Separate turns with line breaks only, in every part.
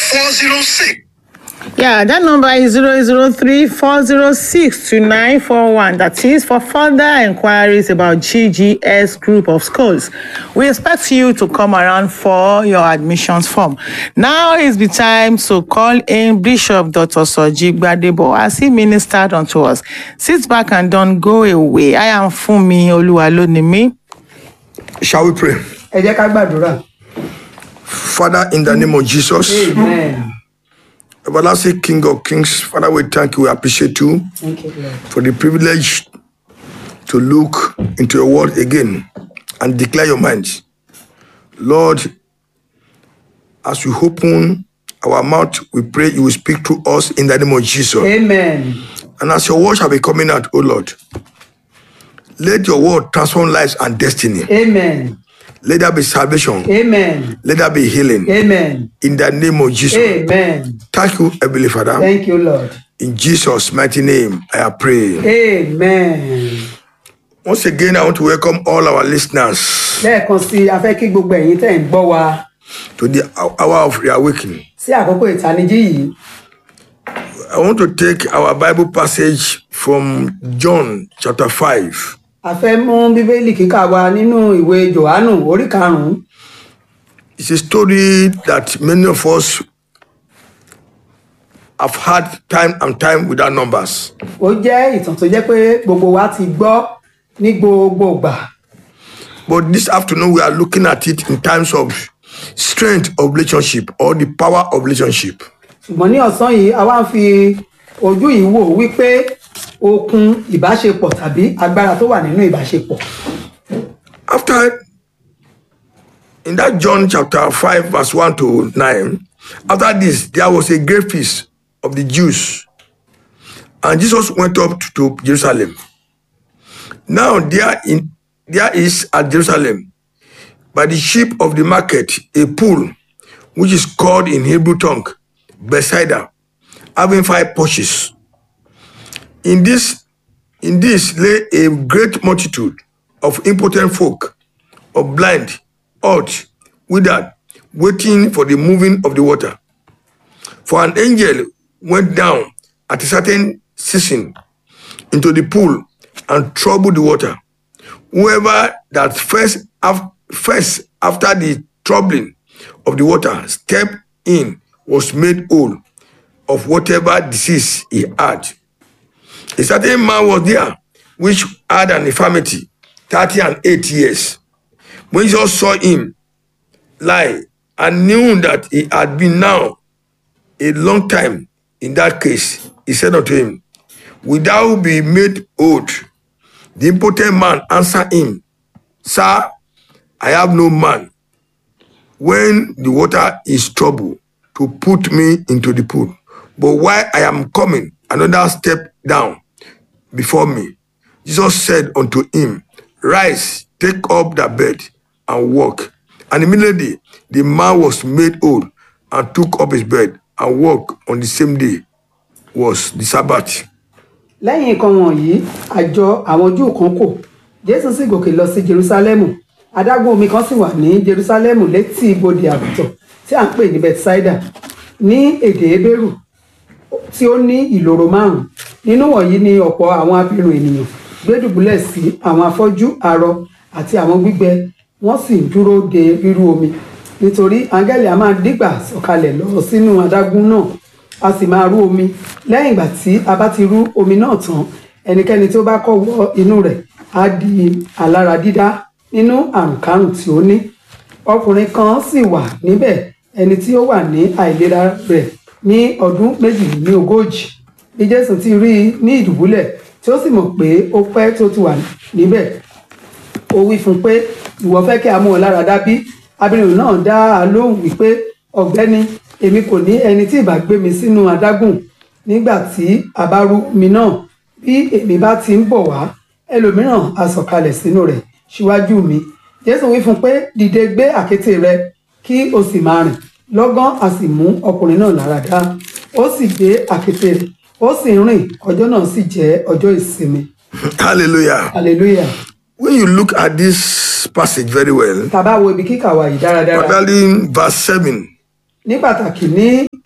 406.
Yeah, that number is 003 406 2941. That is for further inquiries about GGS Group of Schools. We expect you to come around for your admissions form. Now is the time to call in Bishop Dr. Soji Gbadebo as he ministered unto us. Sit back and don't go away. I am Fumi Oluwalonimi.
Shall we pray?
ẹ jẹ́ ká gbàdúrà.
Father, in the name of Jesus,
amen.
everlasting King of Kings, Father, we thank you, we appreciate you
thank you lord.
for the privilege to look into your word again and declare your mind. Lord, as we open our mouth, we pray you will speak to us in the name of Jesus.
amen.
And as your word shall be coming out, O Lord, let your word transform lives and destiny.
amen.
Let there be salvation.
amen.
Let there be healing.
amen.
In the name of Jesus.
amen.
Thank you, Heavenly Father.
thank you lord.
In Jesus' mighty name, I pray.
amen.
Once again, I want to welcome all our listeners
lẹ́ẹ̀kan sí i a fẹ́ kí gbogbo ẹ̀yin tẹ̀ ń gbọ́ wa
to the hour of reawakening.
sí àkókò ìtanijí yìí.
I want to take our Bible passage from John chapter 5.
a fẹ́ mú bíbélì kíkà wa nínú ìwé johannu orí karùn-ún.
It's a story that many of us have had time and time without numbers.
ó jẹ́ ìtàn tó jẹ́ pé gbogbo wa ti gbọ́ ní gbogbo ìgbà.
But this afternoon, we are looking at it in terms of strength of relationship or the power of relationship.
ṣùgbọ́n ní ọ̀sán yìí a wá ń fi ojú yìí wò wípé okun ìbáṣepọ̀ tàbí agbára tó wà nínú ìbáṣepọ̀.
After, in that John chapter 5, verse 1 to 9, after this, there was a great feast of the Jews. And Jesus went up to Jerusalem. Now, there, in, there is at Jerusalem, by the sheep of the market, a pool, which is called in Hebrew tongue, Bethsaida, having five porches. In this, in this lay a great multitude of impotent folk, of blind, halt, withered, waiting for the moving of the water. For an angel went down at a certain season into the pool and troubled the water. Whoever that first, af- first after the troubling of the water stepped in was made whole of whatever disease he had. A certain man was there which had an infirmity, 30 and 8 years. When Jesus saw him lie and knew that he had been now a long time in that case, he said unto him, Will thou be made old? The impotent man answered him, Sir, I have no man when the water is troubled to put me into the pool. But while I am coming, another step down before me. Jesus said unto him, Rise, take up thy bed and walk. And immediately the man was made old and took up his bed and walked on the same day was the Sabbath.
lẹ́yìn nǹkan wọ̀nyí àjọ àwọn júù kan kò jésù sì gòkè lọ sí jerúsálẹ́mù adágún omi kan sì wà ní jerúsálẹ́mù létí ibodè àgùntàn tí à ń pè ní bethsaida ní èdè ebérù tí ó ní ìloro márùn nínú wọ̀nyí ni ọ̀pọ̀ àwọn abirùn ènìyàn gbé dùbúlẹ̀ sí àwọn afọ́jú arọ àti àwọn gbígbẹ wọ́n sì ń dúró de rírú omi nítorí áńgẹ́lì a máa dígbà sọ̀kalẹ̀ lọ sínú adágún náà a sì máa rú omi lẹ́yìn ìgbà tí a bá ti rú omi náà tán ẹnikẹ́ni tí ó bá kọ́ wọ inú rẹ̀ á di alára dídá nínú àrùnkárùn tí ó ní ọkùnrin kan sì wà níbẹ̀ ẹni tí ó wà ní àìlera rẹ̀ ní ọdún méjìlélógójì bí jésù ti rí i ní ìdùbúlẹ̀ tí ó sì mọ̀ pé ó pẹ́ tó ti wà níbẹ̀ ó wí fún un pé ìwọ fẹ́ kí a mú ọ lára dá bí abirin náà dá a lóhùn wípé ọ̀gbẹ́ni èmi kò ní ẹni tí ìbá gbé mi sínú adágùn nígbà tí a bá rú mi náà bí èmi bá ti ń bọ̀ wá ẹlòmíràn á sọ̀kalẹ̀ sínú rẹ̀ síwájú mi jésù wí fún un pé dìde gbé àkéte rẹ kí o sì máa rìn lọ́gán a sì mú ọkùnrin náà lára dá ó sì gbé àkéte rẹ̀ ó sì ń rìn ọjọ́ náà sì jẹ́ ọjọ́ ìsinmi
Hallelujah.
hallelujah
When you look at this passage very well,
tá a bá wo ibi kíkà wa yìí dáradára
particularly in verse 7,
ní pàtàkì ní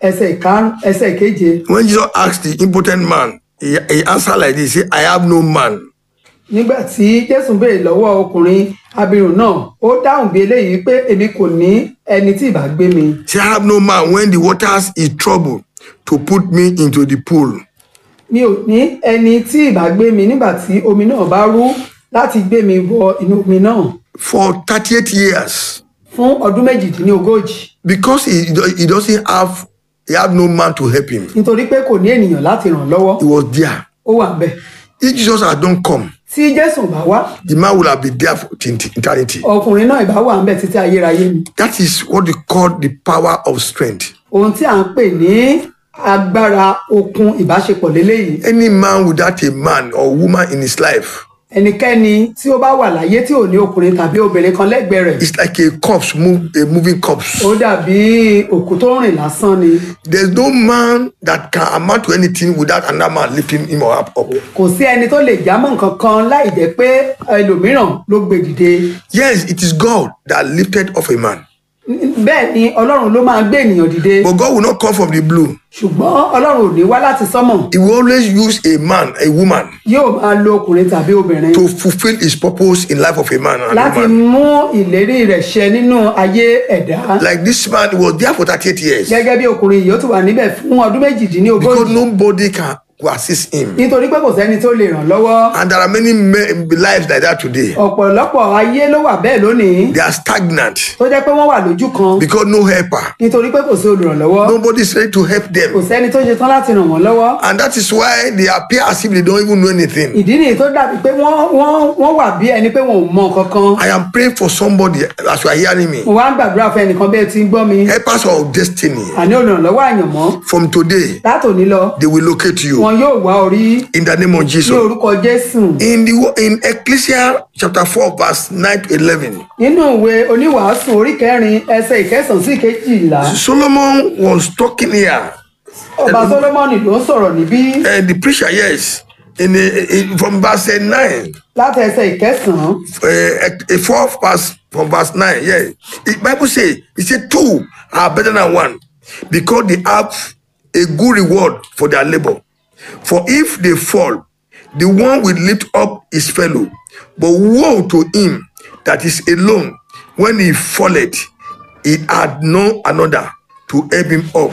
ẹsẹ̀ ìkarùn ẹsẹ̀ ìkeje
When Jesus asked the impotent man, he, he answered like this, he said, I have no man.
nígbà tí jésù béèrè lọ́wọ́ ọkùnrin abirùn náà ó dáhùn bí eléyìí pé èmi kò ní ẹni tí ìbá gbé mi
He said, I have no man when the waters is troubled to put me into the pool.
mi ò ní ẹni tí ìbá gbé mi nígbà tí omi náà bá rú láti gbé mi wọ inú omi náà
For 38 years.
fún ọdún méjìdínlógójì
Because he, he doesn't have he have no man to help him.
nítorí pé kò ní ènìyàn láti ràn lọ́wọ́
He was there.
ó wà bẹ́ẹ̀
If Jesus had not come,
tí jésù bá wá
the man would have been there for eternity.
ọkùnrin náà ìbá wà ń bẹ̀ títí ayérayé ni
That is what they call the power of strength.
ohun tí à ń pè ní agbára okun ìbáṣepọ̀ léléyìí
Any man without a man or woman in his life
ẹnikẹ́ni tí ó bá wà láyé tí ò ní ọkùnrin tàbí obìnrin kan lẹ́gbẹ̀ẹ́ rẹ̀
is like a corpse, move, a moving corpse.
ó dàbí òkú tó ń rìn lásán ni
There's no man that can amount to anything without another man lifting him or up. up.
kò sí ẹni tó lè jámọ́ nǹkan kan láì jẹ́ pé ẹlòmíràn ló gbé dìde
Yes, it is God that lifted off a man.
bẹ́ẹ̀ ni ọlọ́run ló máa gbé ènìyàn dìde
But God will not come from the blue.
ṣùgbọ́n ọlọ́run ò ní wá láti sánmọ̀
He will always use a man, a woman,
yóò máa lo ọkùnrin tàbí obìnrin
to fulfill his purpose in life of a man and a
láti
woman.
mú ìlérí rẹ̀ ṣẹ nínú ayé ẹ̀dá
Like this man, he was there for 38 years.
gẹ́gẹ́ bí ọkùnrin yìí ó ti wà níbẹ̀ fún ọdún
Because
méjìdínlógójì
nobody can who assist him.
nítorí pé kò sẹ́ni tó lè ràn lọ́wọ́
And there are many men, lives like that today.
ọ̀pọ̀lọpọ̀ ayé ló wà bẹ́ẹ̀ lónìí
They are stagnant
tó jẹ́ pé wọ́n wà lójú kan
because no helper.
nítorí pé kò sí olùrànlọ́wọ́
Nobody is ready to help
kò
them.
sẹ́ni tó ṣetán láti ràn wọ́n lọ́wọ́
And that is why they appear as if they don't even know anything.
ìdí nìyí tó dàbí pé wọ́n wọ́n wọ́n wà bí ẹni pé wọn ò mọ kankan
I am praying for somebody as you are hearing me.
mo wá ń gbàdúrà fún ẹnìkan bẹ́ẹ̀ tí ń gbọ́ mi
Helpers of destiny.
àní olùrànlọ́wọ́ àyànmọ́
From today,
látòní lọ
they will locate you
wọn yóò wá orí
in the name of
ní
Jesus.
orúkọ jésù
In the wo- in Ecclesiastes chapter 4, verse 9 to 11,
nínú ìwé oníwàásù orí kẹrin ẹsẹ ìkẹsàn sí ìkejìlá
Solomon was talking here.
ọba solomoni ló ń sọ̀rọ̀ níbí
And the preacher, yes, in, the- in from verse 9,
láti ẹsẹ ìkẹsàn
uh, a fourth verse from verse 9. Yeah. The Bible says, it said two are better than one because they have a good reward for their labor. For if they fall, the one will lift up his fellow. But woe to him that is alone when he falleth, he had no another to help him up.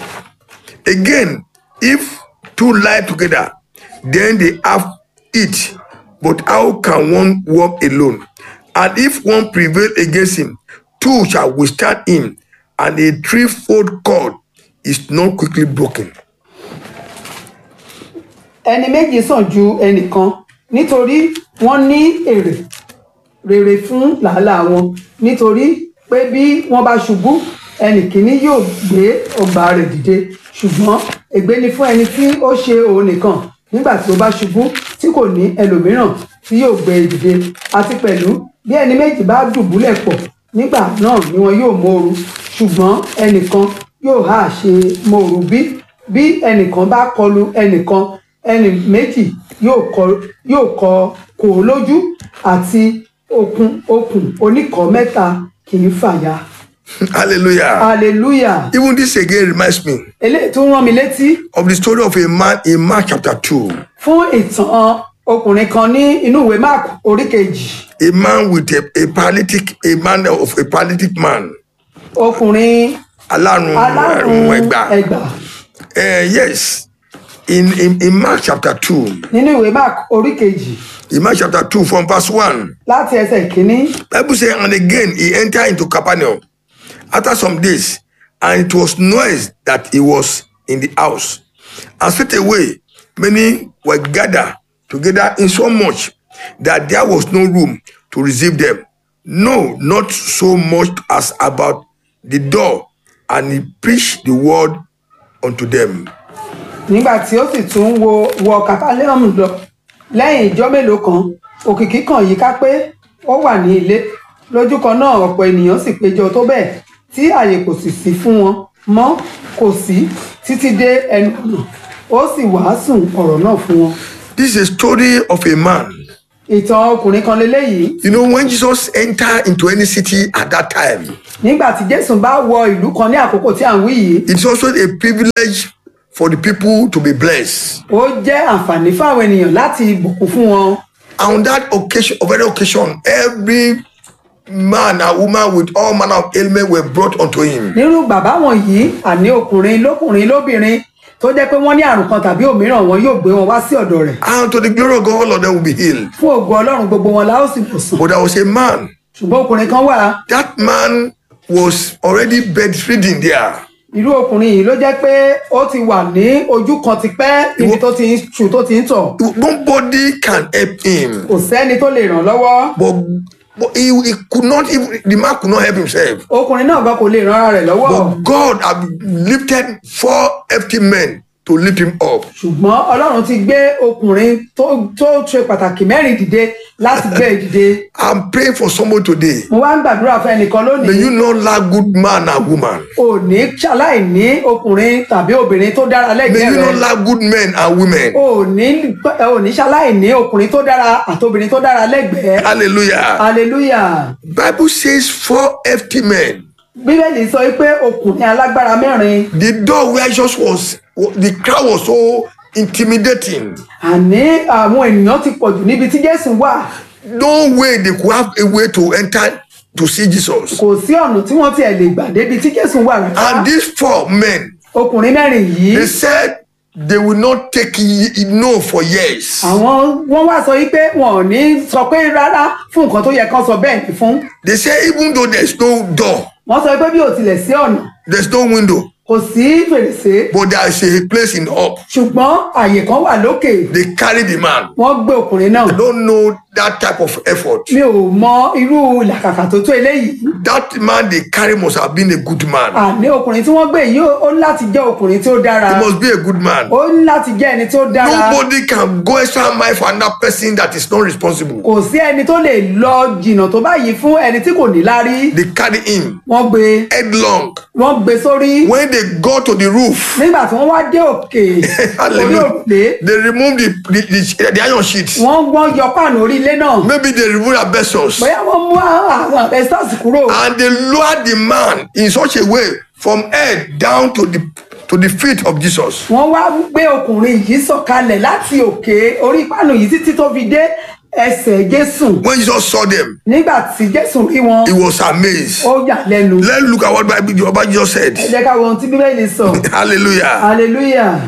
Again, if two lie together, then they have it. But how can one walk alone? And if one prevail against him, two shall withstand him, and a threefold cord is not quickly broken.
ẹni méjì sàn ju ẹnìkan nítorí wọ́n ní èrè rere fún làálàá wọn nítorí pé bí wọ́n bá ṣubú ẹnì kìíní yóò gbé ọgbà rẹ̀ dìde ṣùgbọ́n ègbé ni fún ẹni tí ó ṣe òun nìkan nígbà tí ó bá ṣubú tí kò ní ẹlòmíràn tí yóò gbé e dìde àti pẹ̀lú bí ẹni méjì bá dùbúlẹ̀ pọ̀ nígbà náà ni wọn yóò móoru ṣùgbọ́n ẹnìkan yóò hà ṣe móoru bí bí ẹnìkan bá kọlu ẹnìkan ẹnì méjì yóò kọ yóò kọ kò ó lójú àti okùn okùn oníkọ̀ọ́ mẹ́ta kì í fàya
Hallelujah.
hallelujah
Even this again reminds me
eléyìí tún rán mi létí
of the story of a man in Mark chapter 2.
fún ìtàn ọkùnrin kan ní inú ìwé mark orí kejì
A man with a, a paralytic, a man of a paralytic man.
ọkùnrin
Alárùn
alárùn
ẹ̀rùn ẹgbà.
ẹgbà
Uh, yes, in, in, in Mark chapter 2,
nínú ìwé mark orí kejì
in Mark chapter 2 from verse 1,
láti ẹsẹ̀ ìkíní
Bible says, and again he entered into Capernaum after some days, and it was noise that he was in the house. And straightway many were gathered together in so much that there was no room to receive them. No, not so much as about the door, and he preached the word unto them.
nígbà tí ó sì tún wo wọ capernaum lọ lẹ́yìn ìjọ́ mélòó kan òkìkí kan yìí ká pé ó wà ní ilé lójú kan náà ọ̀pọ̀ ènìyàn sì péjọ tó bẹ́ẹ̀ tí àyè kò sì sí fún wọn mọ́ kò sí títí dé ẹnu ọ̀nà ó sì wàásù ọ̀rọ̀ náà fún wọn.
This is a story of a man
ìtàn ọkùnrin kan leléyìí
You know, when Jesus entered into any city at that time,
nígbà tí jésù bá wọ ìlú kan ní àkókò tí à ń wí yìí
it's also a privilege for the people to be blessed.
ó jẹ́ àǹfààní fún àwọn ènìyàn láti bùkún fún wọn
On that occasion, of every occasion, every man and woman with all manner of ailment were brought unto him.
nírú bàbá wọ̀nyí àní ọkùnrin lókùnrin lóbìnrin tó jẹ́ pé wọ́n ní àrùn kan tàbí òmíràn wọn yóò gbé wọn wá sí ọ̀dọ̀ rẹ̀
And to the glory of God, all of them will be healed.
fún ògo ọlọ́run gbogbo wọn la ó sì wòsàn
But there was a man,
ṣùgbọ́n ọkùnrin kan wà
that man was already bedridden there.
irú ọkùnrin yìí ló jẹ́ pé ó ti wà ní ojú kan ti pẹ́ níbi tó ti ń ṣù tó ti ń tọ̀
Nobody can help him.
kò sẹ́ni tó lè ràn lọ́wọ́
But, but he, he could not even, the man could not help himself.
ọkùnrin náà gan kò lè ran ara rẹ̀ lọ́wọ́
But God had lifted four empty men to lift him up.
ṣùgbọ́n ọlọ́run ti gbé ọkùnrin tó tó ṣe pàtàkì mẹ́rin dìde láti gbé e dìde
I'm praying for someone today.
mo wá ń gbàdúrà fún ẹnìkan
May
lónìí
you not lack good man and woman.
ò ní ṣaláìní ọkùnrin tàbí obìnrin tó dára
May
lẹ́gbẹ̀ẹ́
you not
rẹ̀
lack good men and women.
ò ní ò ní ṣaláìní ọkùnrin tó dára àtobìnrin tó dára lẹ́gbẹ̀ẹ́
Hallelujah.
hallelujah
Bible says four empty men.
bíbélì sọ pé ọkùnrin alágbára mẹ́rin
The door where Jesus was, the crowd was so intimidating.
àní àwọn ènìyàn ti pọ̀jù níbi tí jésù wà
No way they could have a way to enter to see Jesus.
kò sí ọ̀nà tí wọ́n tiẹ̀ lè gbà débi tí jésù wà rárá
And these four men,
ọkùnrin mẹ́rin yìí
they said they will not take y- no for years.
àwọn wọ́n wá sọ wípé wọn ò ní sọ pé rárá fún nǹkan tó yẹ kán sọ bẹ́ẹ̀ ni fún
They say even though there's no door,
wọ́n sọ pé bí ò tilẹ̀ sí ọ̀nà
there's no window,
kò sí fèrèsé
but there is a place in up.
ṣùgbọ́n àyè kan wà lókè
They carry the man.
wọ́n gbé ọkùnrin náà
I don't know that type of effort.
mi ò mọ irú làkàkà tó tó eléyìí
That man they carry must have been a good man.
àní ọkùnrin tí wọ́n gbé yìí ó ó ní láti jẹ́ ọkùnrin tí ó dára
He must be a good man.
ó ní láti jẹ́ ẹni tí ó dára
Nobody can go extra mile for another person that is not responsible.
kò sí ẹni tó lè lọ jìnnà tó báyìí fún ẹni tí kò ní lárí
They carry him
wọ́n gbé
headlong.
wọ́n gbé sórí
When they go to the roof,
nígbà tí wọ́n wá dé òkè orí
hallelujah,
òrùlé
they remove the, the, the, the iron sheets.
wọ́n wọ́n yọ páànù orí ilé náà
Maybe they remove asbestos.
bóyá wọ́n mú àwọn asbestos kúrò
And they lower the man in such a way from head down to the to the feet of Jesus.
wọ́n wá gbé ọkùnrin yìí sọ̀kalẹ̀ láti òkè orí páànù yìí títí tó fi dé ẹsẹ̀ jésù
When Jesus saw them,
nígbà tí jésù rí wọn
he was amazed.
ó yà lẹ́nu
Let's look at what Bible what Jesus said.
ẹ jẹ́ ká wo ohun tí bíbélì sọ
Hallelujah.
hallelujah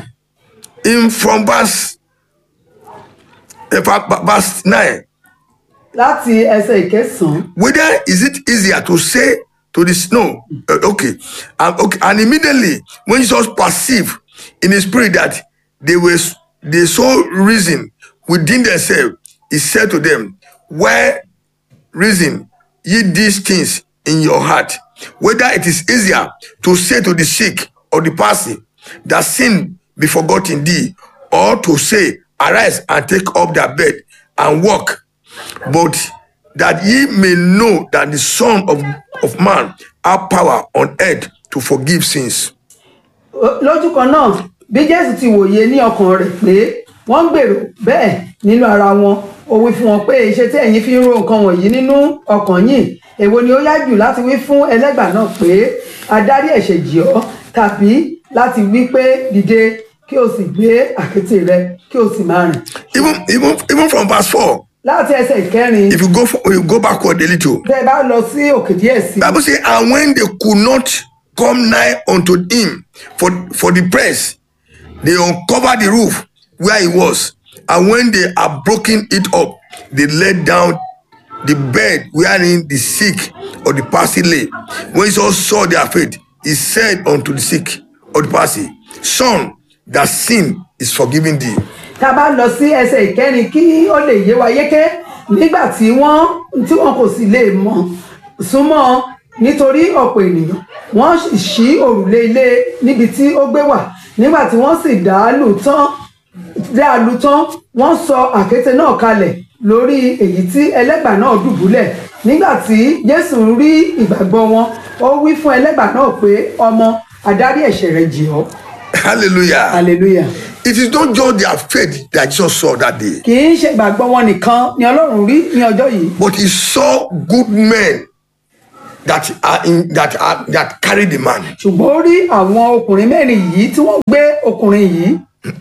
In from verse, in fact, verse 9.
láti ẹsẹ̀ ìkẹsàn-án
Whether is it easier to say to the snow, uh, okay, and okay, and immediately when Jesus perceived in his spirit that they were they so reason within themselves, he said to them, Why reason ye these things in your heart? Whether it is easier to say to the sick or the palsy that sin be forgotten thee, or to say, Arise and take up their bed and walk but that ye may know that the Son of, of Man have power on earth to forgive sins.
Ó- lójú kan náà bí jésù ti wòye ní ọkàn rẹ̀ pé wọ́n ń gbèrò bẹ́ẹ̀ nínú ara wọn ó wí fún wọn pé iṣẹ́ tí ẹ̀yin fi ń ro nǹkan wọ̀nyí nínú ọkàn yìí èwo ni ó yá jù láti wí fún ẹlẹ́gbà náà pé adarí ẹ̀ṣẹ̀ jì ọ́ tàbí láti wí pé dìde kí o sì gbé àkéte rẹ kí o sì máa rìn
Even, even, even from verse 4,
láti ẹsẹ̀ ìkẹrin
if you go for, you go backward a little,
tẹ́ ẹ bá lọ sí òkè díẹ̀ sí i
Bible say, and when they could not come nigh unto him for, for the press, they uncovered the roof where he was. And when they had broken it up, they let down the bed wherein the sick or the palsy lay. When Jesus saw their faith, he said unto the sick or the palsy, Son, that sin is forgiven thee.
tá a bá lọ sí ẹsẹ̀ ìkẹrin kí ó lè yé wa yéké nígbà tí wọ́n tí wọn kò sì lè mọ̀ súnmọ́ nítorí ọ̀pọ̀ ènìyàn wọ́n sì ṣí òrùlé ilé níbi tí ó gbé wà nígbà tí wọ́n sì dá a lù tán dá a lù tán wọ́n sọ àkéte náà kalẹ̀ lórí èyí tí ẹlẹ́gbà náà dùbúlẹ̀ nígbà tí jésù rí ìgbàgbọ́ wọn ó wí fún ẹlẹ́gbà náà pé ọmọ adarí ẹ̀ṣẹ̀ rẹ̀ jì ọ́
Hallelujah.
hallelujah
It is not just their faith that Jesus saw that day,
kì í ṣe ìgbàgbọ́ wọn nìkan ni ọlọ́run rí ní ọjọ́ yìí
but he saw good men that are in that are that carry the man.
ṣùgbọ́n ó rí àwọn ọkùnrin mẹ́rin yìí tí wọ́n gbé ọkùnrin yìí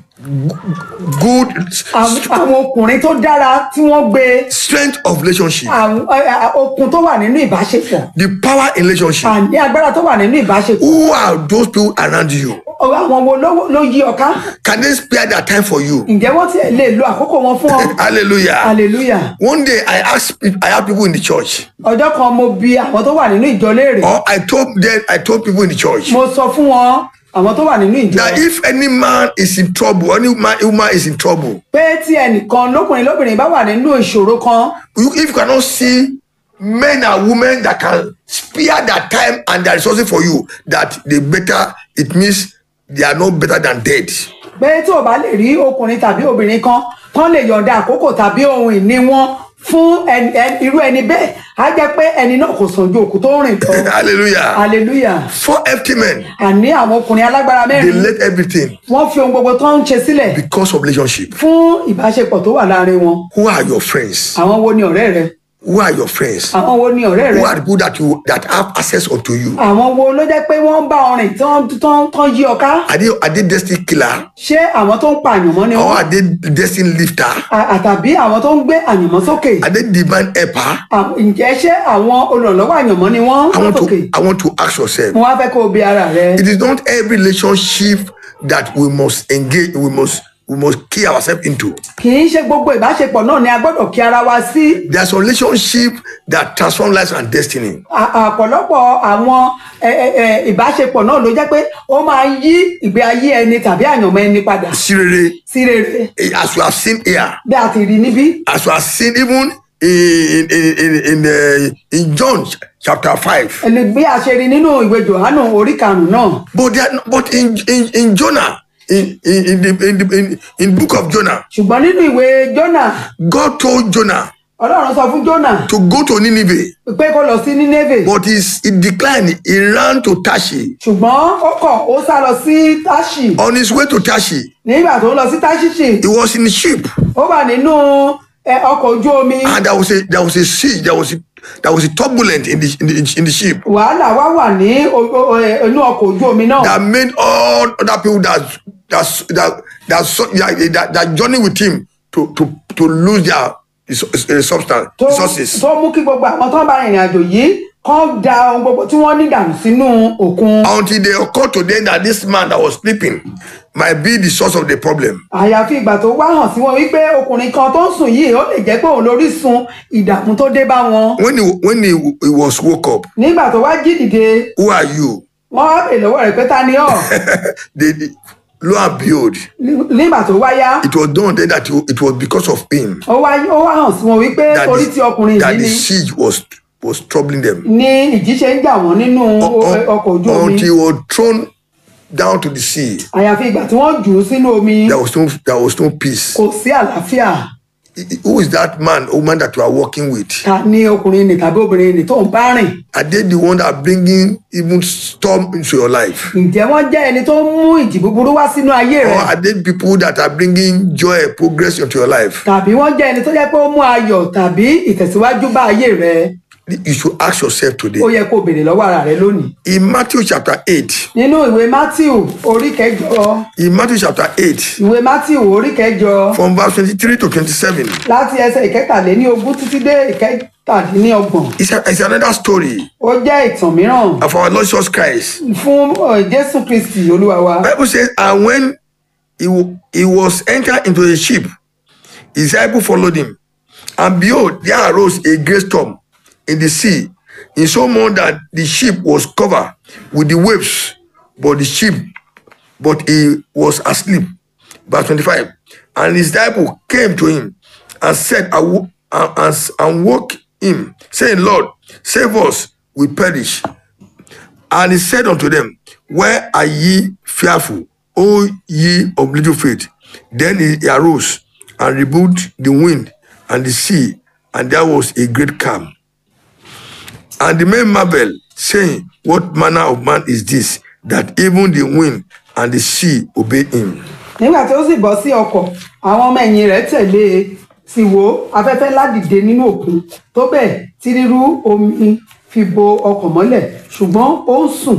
Good
àwọn àwọn ọkùnrin tó dára tí wọ́n gbé
strength of relationship,
àwọn ẹ, ẹ, okun tó wà nínú ìbáṣepọ̀
the power in relationship.
àní agbára tó wà nínú ìbáṣepọ̀
Who are those people around you?
àwọn wo ló ló yí ọ ká
Can they spare their time for you?
ǹjẹ́ wọ́n tiẹ̀ lè lo àkókò wọn fún ọ
Hallelujah.
hallelujah
One day I asked pe- I had people in the church,
ọjọ́ kan mo bi àwọn tó wà nínú ìjọ léèrè
or I told them I told people in the church
mo sọ fún wọn àwọn tó wà nínú ìjọ
that if any man is in trouble, any man woman is in trouble,
pé tí ẹnìkan lókùnrin lóbìnrin bá wà nínú ìṣòro kan
you, if you cannot see men and women that can spare their time and their resources for you, that they better, it means they are not better than dead.
pé tí ò bá lè rí ọkùnrin tàbí obìnrin kan tán lè yọ̀ǹda àkókò tàbí ohun ìní wọn fún ẹni- ẹni- irú ẹni bẹ́ẹ̀ á jẹ́ pé ẹni náà kò sàn ju òkú tó rìn lọ
Hallelujah.
hallelujah
Four empty men,
àní àwọn ọkùnrin alágbára
they
mẹ́rin
let everything
wọ́n fi ohun gbogbo tó ń ṣe sílẹ̀
because of relationship.
fún ìbáṣepọ̀ tó wà láàrin wọn
Who are your friends?
àwọn wo ni ọ̀rẹ́ rẹ
Who are your friends?
àwọn wo ni ọ̀rẹ́ rẹ
Who are the people that you that have access unto you?
àwọn wo ló jẹ́ pé wọ́n ń bá ọ rìn tán tán tán yí ọ ká
Are they are they destiny killer
ṣé àwọn tó ń pa àyànmọ́ ni
or
wọ́n
are they destiny lifter?
À- àtàbí àwọn tó ń gbé àyànmọ́ sókè
Are they divine helper?
À- ǹjẹ́ ṣé àwọn olùrànlọ́wọ́ àyànmọ́ ni wọ́n
I want
sókè
to I want to ask yourself.
mo wá fẹ́ kó o bi ara rẹ
It is not every relationship that we must engage. We must we must key ourselves into.
kì í ṣe gbogbo ìbáṣepọ̀ náà ni a gbọ́dọ̀ kí ara wa sí
There are some relationship that transform lives and destiny.
À- àpọ̀lọpọ̀ àwọn ẹ, ẹ, ẹ, ìbáṣepọ̀ náà ló jẹ́ pé ó máa ń yí ìgbé ayé ẹni tàbí àyànmọ́ ẹni padà
Sirere,
sí rere
eh, as we have seen here,
bí a ti rí níbí
as we have seen even in in in in, uh, in John chapter five.
ẹni bí a ṣe rí nínú ìwé Jòhánù orí karùn-ún náà
But they are not, but in in in Jonah, in in in the in the in, in book of Jonah,
ṣùgbọ́n nínú ìwé Jónà
God told Jonah
Ọlọ́run sọ fún Jónà
to go to Nineveh,
pé kó lọ sí Nínéfè
but he's, he declined. He ran to Tashi.
ṣùgbọ́n ó kọ̀ ó sá lọ sí Táṣì
On his way to Tashi,
nígbà tó ń lọ sí Táṣìṣì
he was in the ship,
ó wà nínú ẹ, ọkọ̀ ojú omi
and there was a there was a sea, there was a, there was a turbulent in the in the, in the ship
wàhálà wá wà ní o- o- ẹ, inú ọkọ̀ ojú omi náà
that made all other people that that that that so- that, that, that journey with him to to to lose their res- eh, substance
tó
resources.
tó mú kí gbogbo àwọn tó ń bá ìrìn àjò yìí kán da ohun gbogbo tí wọ́n ní dànù sínú òkun
until they occurred to them that this man that was sleeping might be the source of the problem.
àyàfi ìgbà tó wá hàn sí wọn wípé ọkùnrin kan tó ń sùn yìí ó lè jẹ́ pé òun lórísun ìdààmú tó dé bá wọn
When he when he, he was woke up,
nígbà tó wá jí dìde
who are you?
wọ́n wá bèèrè lọ́wọ́ rẹ̀ pé ta ni ọ́
they, they, lo and behold,
nígbà tó wá yá
it was done then that it was because of him
ó wá ó wá hàn sí wọn wípé
that
orí tí ọkùnrin
the, that
yìí
the
ni
siege was was troubling them.
ni ìjì ṣe ń jà wọ́n nínú
Un-
ọkọ̀ ojú omi
until he was thrown down to the sea,
àyàfi ìgbà tí wọ́n jù ú sínú omi
there was no there was no peace.
kò sí àlàáfíà
I- I- Who is that man, woman that you are working with?
ta ni ọkùnrin nì tàbí obìnrin nì tó ń bá rìn
Are they the one that are bringing even storm into your life?
ǹjẹ́ wọ́n jẹ́ ẹni tó ń mú ìjì búburú wá sínú ayé
Or
rẹ̀
are they people that are bringing joy, progress into your life?
tàbí wọ́n jẹ́ ẹni tó jẹ́ pé ó mú ayọ̀ tàbí ìtẹ̀síwájú bá ayé rẹ̀
You should ask yourself today.
ó yẹ kó béèrè lọ́wọ́ ara rẹ̀ lónìí.
In Matthew chapter 8,
nínú ìwé matthew orí kẹjọ
in Matthew chapter 8,
ìwé matthew orí kẹjọ
from verse 23 to 27,
láti ẹsẹ̀ ìkẹtàléní ogún títí dé ìkẹtàdínlọ́gbọ̀n
it's, a, it's another story
ó jẹ́ ìtàn mìíràn
of our Lord Jesus Christ.
fún uh, jésù kristi olúwa wa.
Bible says, and when he, wa- he was entered into a ship, his disciples followed him. And behold, there arose a great storm in the sea, in so much that the ship was covered with the waves, but the ship, but he was asleep. Verse 25. And his disciple came to him and said, and, and, and woke him, saying, Lord, save us, we perish. And he said unto them, Where are ye fearful, O ye of little faith? Then he arose and rebuked the wind and the sea, and there was a great calm. And the men marveled, saying, What manner of man is this, that even the wind and the sea obey him.
nígbà tí ó sì bọ́ sí ọkọ̀ àwọn ọmọ ẹ̀yìn rẹ̀ tẹ̀lé e sì wò afẹ́fẹ́ ńlá dìde nínú òkun tó bẹ́ẹ̀ tí rírú omi fi bo ọkọ̀ mọ́lẹ̀ ṣùgbọ́n ó ń sùn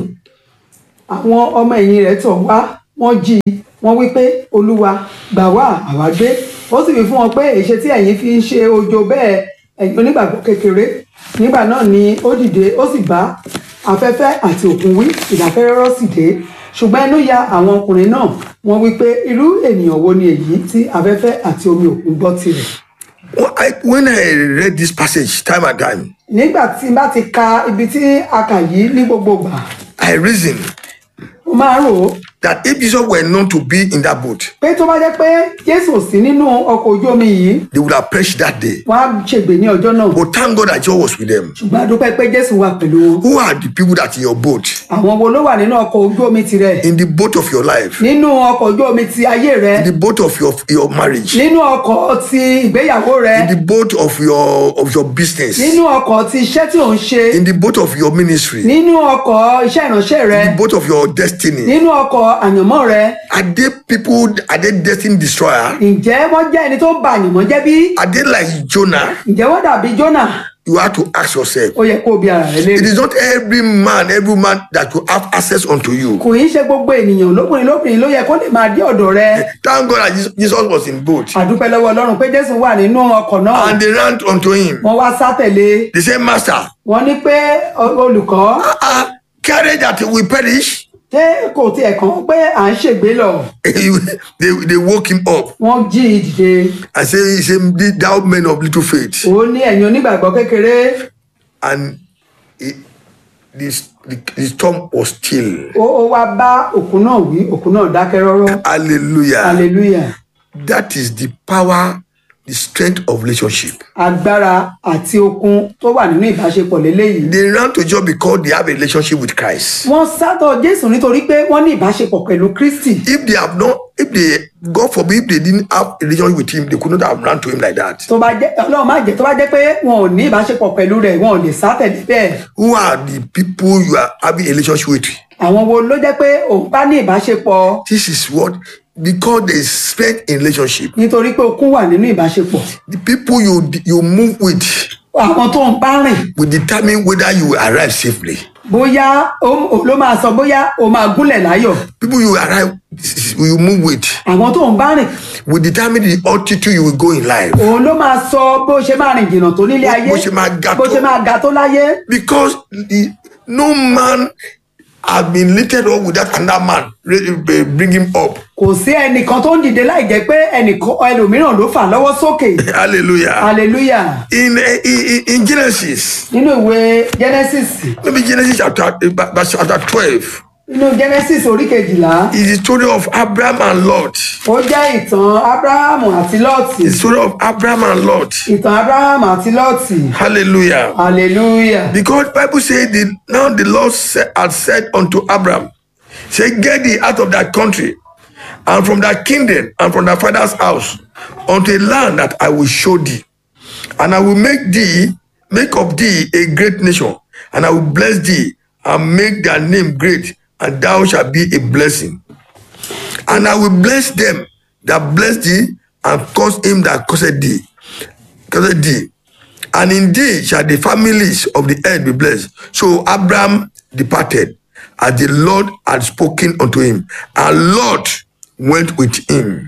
àwọn ọmọ ẹ̀yìn rẹ̀ tọ̀ wá wọ́n jí i wọ́n wí pé olúwa gbà wá àwa gbé ó sì wí fún wọn pé èṣe tí ẹ̀yin fi ń ṣe ojo bẹ́ẹ̀ ẹ̀yin onígbàgbọ́ kékeré nígbà náà ni ó dìde ó sì bá afẹ́fẹ́ àti òkun wí ìdákẹ́rọ́rọ́ sì dé ṣùgbọ́n ẹnu ya àwọn ọkùnrin náà wọ́n wí pé irú ènìyàn wo ni èyí tí afẹ́fẹ́ àti omi òkun gbọ́ tirẹ̀
When I, when I read this passage time and time,
nígbà tí n bá ti ka ibi tí a kà yìí ní gbogbo gbà
I reason
mo máa rò ó
that if Jesus were known to be in that boat,
pé tó bá jẹ́ pé jésù ò sí nínú ọkọ̀ ojú omi yìí
they would have perished that day.
wọ́n á ṣègbè ní ọjọ́ náà
But thank God that Jesus was with them.
ṣùgbọ́n a dúpẹ́ pé jésù wà pẹ̀lú wọn
Who are the people that in your boat,
àwọn wo ló wà nínú ọkọ̀ ojú omi tirẹ̀
in the boat of your life,
nínú ọkọ̀ ojú omi ti ayé rẹ
in the boat of your your marriage,
nínú ọkọ̀ ti ìgbéyàwó rẹ
in the boat of your of your business,
nínú ọkọ̀ ti iṣẹ́ tí ò ń ṣe
in the boat of your ministry, in
nínú ọkọ̀ iṣẹ́ ìránṣẹ́ rẹ
the boat of your destiny.
nínú ọkọ̀ àyànmọ́ rẹ
Are they people? Are they destiny destroyer?
ǹjẹ́ wọ́n jẹ́ ẹni tó ń ba àyànmọ́ jẹ́ bí
Are they like Jonah?
ǹjẹ́ wọ́n dàbí jónà
You have to ask yourself.
ó yẹ kó o bi ara rẹ
It
léèrè
is not every man, every man that will have access unto you.
kò í ṣe gbogbo ènìyàn lóbìnrin lóbìnrin ló yẹ kó lè máa dé ọ̀dọ̀ rẹ
Thank God that Jesus- Jesus was in boat
àdúpẹ́ lọ́wọ́ ọlọ́run pé jésù wà nínú ọkọ̀ náà
and they ran unto him.
wọ́n wá sá tẹ̀lé
They said, Master,
wọ́n ní pé "Ọ- olùkọ́
uh, carry that we perish.
ṣé kò tiẹ̀ kàn pé à ń ṣègbé lọ
they, they woke him up
wọ́n jí i dìde
and say, he said, Thou men of little faith.
ó ní ẹ̀yin onígbàgbọ́ kékeré
And it, this, the, the storm was still.
ó ó wá bá òkun náà wí òkun náà dákẹ́ rọ́rọ́
Hallelujah.
hallelujah
That is the power, the strength of relationship.
agbára àti okun tó wà nínú ìbáṣepọ̀ lélẹ́yìí
They ran to Jesus because they have a relationship with Christ.
wọ́n sátọ̀ jésù nítorí pé wọ́n ní ìbáṣepọ̀ pẹ̀lú kristi
If they have not, if they, God forbid, if they didn't have a relationship with him, they could not have run to him like that.
tó bá jẹ́ ọlọ́run má jẹ́ tó bá jẹ́ pé wọn ò ní ìbáṣepọ̀ pẹ̀lú rẹ̀ wọn ò lè sá tẹ̀lé bẹ́ẹ̀
Who are the people you are having a relationship with?
àwọn wo ló jẹ́ pé òun bá ní ìbáṣepọ̀
This is what, because there is strength in relationship.
nítorí pé okun wà nínú ìbáṣepọ̀
The people you you move with
àwọn tó ń bá rìn
will determine whether you will arrive safely.
bóyá ó- ó ló máa sọ bóyá o máa gúnlẹ̀ láyọ̀
People you arrive, you move with,
àwọn tó ń bá rìn
will determine the altitude you will go in life.
òun ló máa sọ bó ṣe máa rìn jìnnà tó nílé ayé
Bó ṣe máa ga
bó
tó.
ṣe máa ga tó láyé
Because the, no man has been lifted up without another man re- bring him up.
kò sí ẹnìkan tó ń dìde láì jẹ́ pé ẹnìkan ẹlòmíràn ló fà lọ́wọ́ sókè
Hallelujah.
hallelujah
In, in, in Genesis,
nínú ìwé genesis
maybe Genesis chapter, verse chapter 12,
nínú genesis orí kejìlá
is the story of Abraham and Lot.
ó jẹ́ ìtàn abrahamu àti lọ́ọ̀tì
The story of Abraham and Lot.
ìtàn abrahamu àti lọ́ọ̀tì
Hallelujah.
hallelujah
Because Bible says the, now the Lord said, had said unto Abraham, say, get thee out of that country and from that kingdom and from thy father's house unto a land that I will show thee. And I will make thee, make of thee a great nation, and I will bless thee and make thy name great, and thou shalt be a blessing. And I will bless them that bless thee, and curse him that curseth thee. Curseth thee. And in thee shall the families of the earth be blessed. So Abraham departed, as the Lord had spoken unto him, and Lot went with him.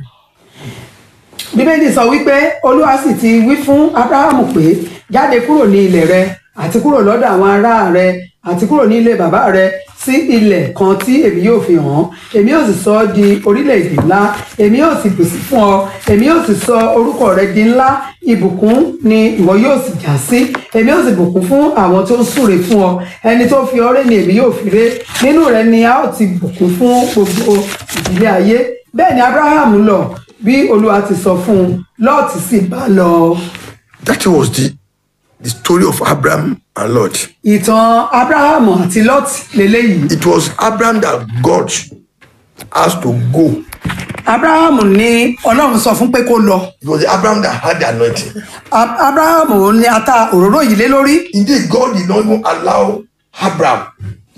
bíbélì sọ wípé olúwa sì ti wí fún abrahamu pé jáde kúrò ní ilẹ̀ rẹ àti kúrò lọ́dọ̀ àwọn ará rẹ àti kúrò ní ilé bàbá rẹ sí ilẹ̀ kan tí èmi yóò fi hàn án èmi yóò sì sọ ọ́ di orílẹ̀-èdè ńlá èmi yóò sì bùsí fún ọ èmi yóò sì sọ orúkọ rẹ di ńlá ìbùkún ni ìwọ yóò sì já sí èmi yóò sì bùkún fún àwọn tó ń súre fún ọ ẹni tó fi ọrẹ ni èmi yóò fi ré nínú rẹ ni a ó ti bùkún fún gbogbo ìdílé ayé bẹ́ẹ̀ ni abrahamu lọ bí olúwa ti sọ fún un lọ́ọ̀tì sì bá lọ.
That was the, the story of Abraham and Lot.
ìtàn abrahamu àti lọ́ọ̀tì lélẹ́yìí.
It was Abraham that God asked to go.
abrahamu ní ọlọ́run sọ fún pé kó lọ.
It was Abraham that had the anointing.
Ab- abrahamu ní ata òróró yìí lé lórí.
Indeed, God did not even allow Abraham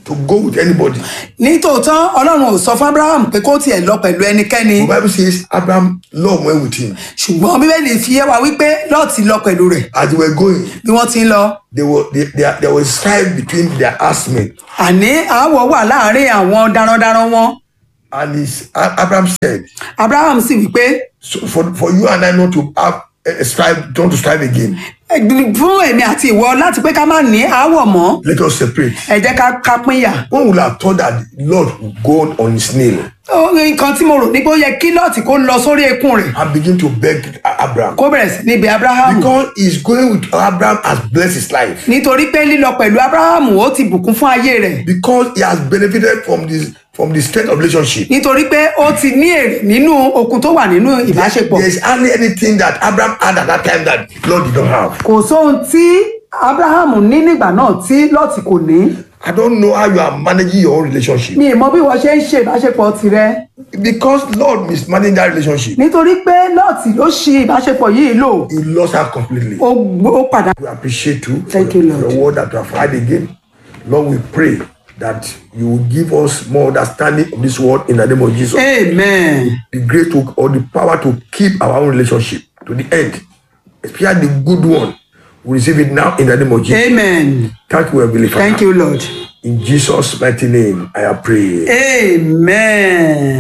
to go with anybody.
nítòótọ́ ọlọ́run ò sọ fún abraham pé kó tiẹ̀ lọ pẹ̀lú ẹnikẹ́ni
The Bible says Abraham Lord went with him.
ṣùgbọ́n bíbélì fi yé wa wípé lọ́ọ̀tì lọ pẹ̀lú rẹ̀
As they were going,
bí wọ́n ti ń lọ
they were they, they, there was strife between their herdsmen.
àní àáwọ̀ wà láàrin àwọn darandaran wọn
And his, A- Abraham said,
abraham sì wípé
so for, for you and I not to have a strive, don't to strive again.
fún èmi àti ìwọ láti pé ká má ní àáwọ̀ mọ́
Let us separate.
ẹ jẹ́ ká ká pínyà
One would have thought that the Lord would go on his nail
Ó, nǹkan tí mo rò ní pé ó yẹ kí lọ́ọ̀tì kó lọ sórí ekún rẹ̀
and begin to beg Abraham.
kó bẹ̀rẹ̀ sí níbi abraham
Because he's going with Abraham has blessed his life.
nítorí pé lílọ pẹ̀lú abraham ó ti bùkún fún ayé rẹ̀
Because he has benefited from this from the strength of relationship.
nítorí pé ó ti ní èrè nínú okun tó wà nínú ìbáṣepọ̀
There's hardly anything that Abraham had at that time that Lord did not have.
kò sóhun tí abraham ní nígbà náà tí lọ́ọ̀tì kò ní
I don't know how you are managing your own relationship.
mi ì mọ bí wọ́n ṣe ń ṣe ìbáṣepọ̀ tirẹ̀
Because Lord mismanaged that relationship.
nítorí pé lọ́ọ̀tì ló ṣi ìbáṣepọ̀ yìí lò
He lost her completely.
ó gbó- ó padà
We appreciate you for
Thank
your,
you,
for
Lord.
your word that you have had again. Lord, we pray that you will give us more understanding of this word in the name of Jesus.
amen
The grace to or the power to keep our own relationship to the end, especially the good one. We receive it now in the name of Jesus.
amen
Thank you, Heavenly Father.
thank you lord
In Jesus' mighty name, I have prayed.
amen.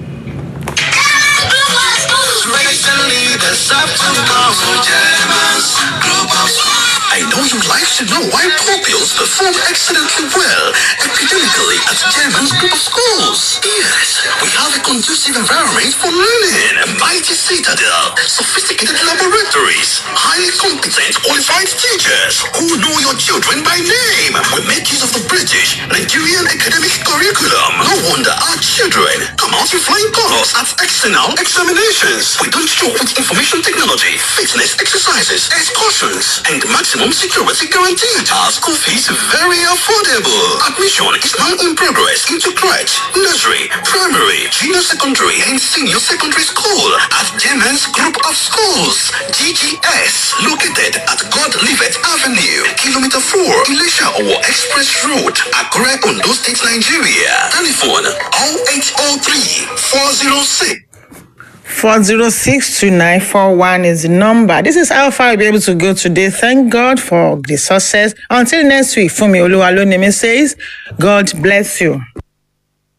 I know you like to know why pupils perform excellently well academically at German's group of schools. Yes, we have a conducive environment for learning, a mighty citadel, sophisticated laboratories, highly competent, qualified teachers who know your children by name. We make use of the British Nigerian academic curriculum. No wonder our children come out with flying colors at external examinations. We don't joke with information technology, fitness exercises, excursions, and maximum security guaranteed. Our school fees very affordable. Admission is now in progress into crèche, nursery, primary, junior secondary, and senior secondary school at Germans Group of Schools, GGS, located at God Livet Avenue, Kilometer 4, Ilesha Owo Express Road, Akure, Ondo State, Nigeria. Telephone 0803 406
4062941 is the number. This is how far we'll be able to go today. Thank God for the success. Until next week, Fumi Oluwalonemi says, God bless you.